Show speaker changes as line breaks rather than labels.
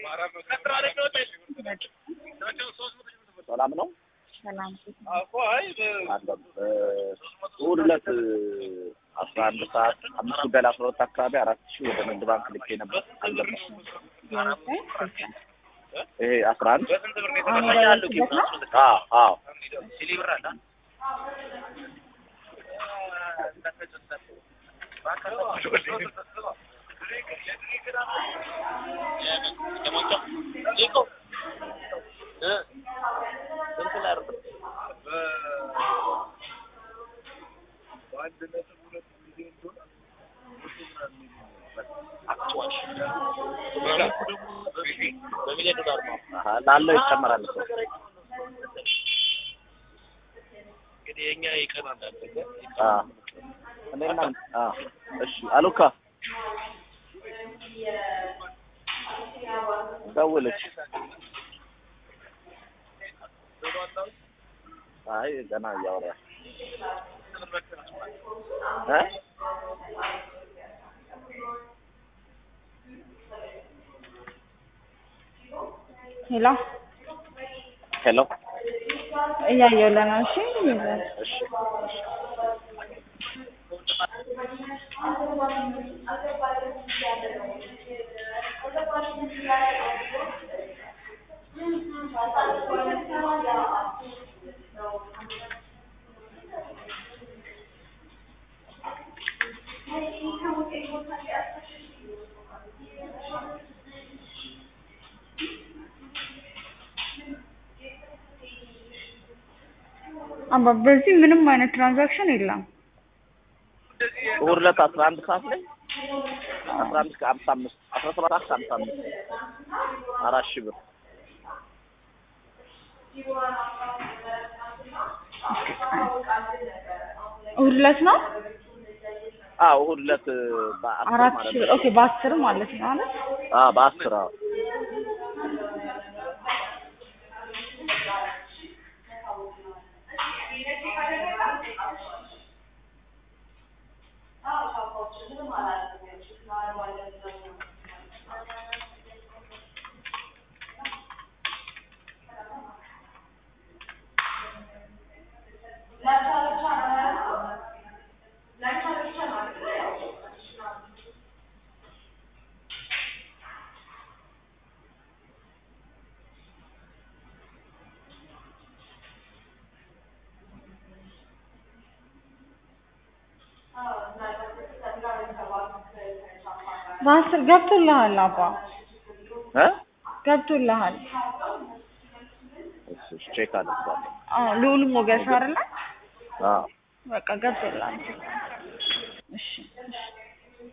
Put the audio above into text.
ሰላም ነው
ሰላም
አለም እሑድ ዕለት አስራ አንድ ሰዓት አምስት ጉዳይ ለአስራ ሁለት አካባቢ አራት ሺህ ወደ ንግድ ባንክ ልኬ ነበር አልገባም ይሄ አስራ አንድ
አሁን የደወልኩበት ነው።
አዎ አዎ አሀ፣ ላለው ይጨመራል እኮ
እንግዲህ የኛ ይቀናል
አዎ እኔና አዎ እሺ አሉካ ደውልሽ አይ ገና እያወራ እ
ሄሎ
ሄሎ
እያየሁልህ ነው። እሺ
እሺ
አባ በዚህ ምንም አይነት ትራንዛክሽን የለም።
እሑድ ዕለት አስራ አንድ ሰዓት ላይ አስራ አንድ ከሀምሳ አምስት አስራ ሰባት ሰዓት ከሀምሳ አምስት አራት ሺህ ብር
እሑድ ዕለት ነው
አዎ እሑድ ዕለት በአስር
አራት
ማለት
ሺህ
ነው
ኦኬ፣ በአስር ማለት ነው አይደል?
አዎ በአስር አዎ
በአስር ገብቶልሃል አባ
እ
ገብቶልሃል።
እሺ እሺ ቼክ አደርጋለሁ
አዎ ልዑል ሞገስ አይደለ?
አዎ
በቃ ገብቶልሃል። እሺ እሺ